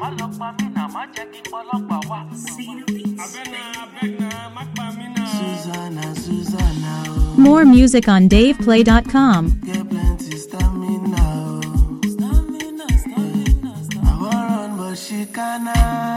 má lọ pa mí náà má jẹ́ kí ọlọ́pàá wá. Abena, abena, má pa mí náà. Susanna, Susanna, oh, More music on DavePlay.com. get plenty stamina, oh. Stamina, stamina, stamina. I wan run, but she canna.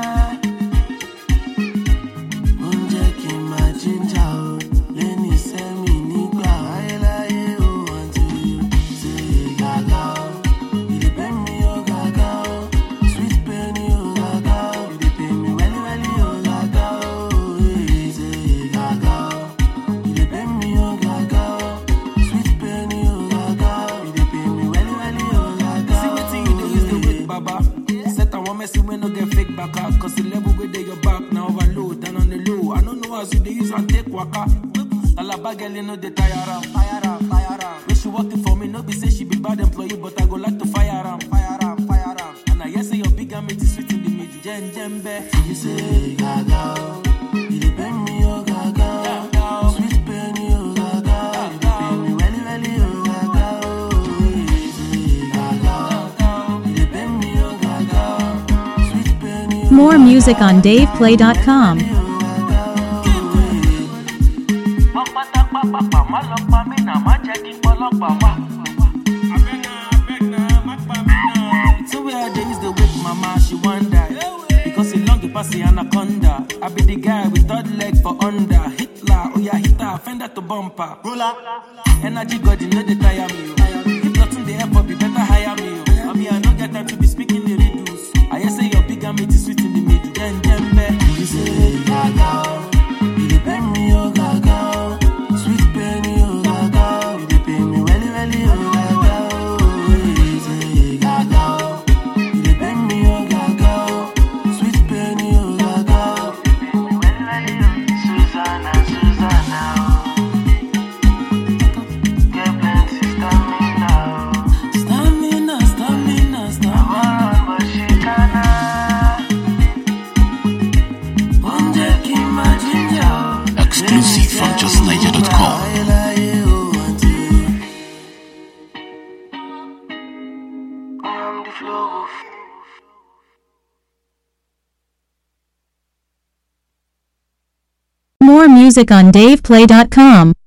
Ó ń jẹ́ kí n máa jíjà o, lẹ́ni sẹ́mi nígbà ayéláyé o, until you say gàgà o. You dey pay me o gàgà o, sweet pain o gàgà o. You dey pay me wẹ́lí wẹ́lí o gàgà o, eh, say gàgà o. You dey pay me o gàgà o, sweet pain o gàgà o. You dey pay me wẹ́lí wẹ́lí o gàgà o. See wetin you dey use the wait, baba. Set and one messy wey no get fake baka. Cause the level where they your back now overload and on the low. I don't know as you dey use and take waka. Alaba girl, you know they tire am, fire am, fire am. When she working for me, no be say she be bad employee, but I go like to fire am, fire am, fire am. And I hear say your big army is sweet in the middle, jen jembe. You say gaga o, you dey pay me o gaga o, sweet pain o gaga o, you dey pay me welly welly o gaga o. You say gaga o, you dey pay me o gaga o, sweet pain o. More music on DavePlay.com. wọ́n pátápápápá má lọ pa mí náà má jẹ́ kí ọlọ́pàá wá. Abena, abena, má pa mí náà. So where they use the wake mama, she want die. Because it long pass the anaconda. I be the guy with third leg for under. Hitler, oh yeah, Hitler, fender to bumper. Ruler. Energy God, you know they tire me. oh. If nothing they ever be better hire me. oh. I mean, I no get time to be speaking the riddles. I hear say your big army is sweet in the middle. Then, then, You say gaga o, you dey pay me o gaga o, sweet pain o gaga o, you dey pay me welly welly o gaga o. You say gaga o, you dey pay me o gaga o, sweet pain o gaga o, you dey pay me welly welly o. Susanna, Susanna o, get plenty stamina o. Stamina, stamina, stamina. I wan run but she canna. Exclusive from justniger.com. More music on DavePlay.com.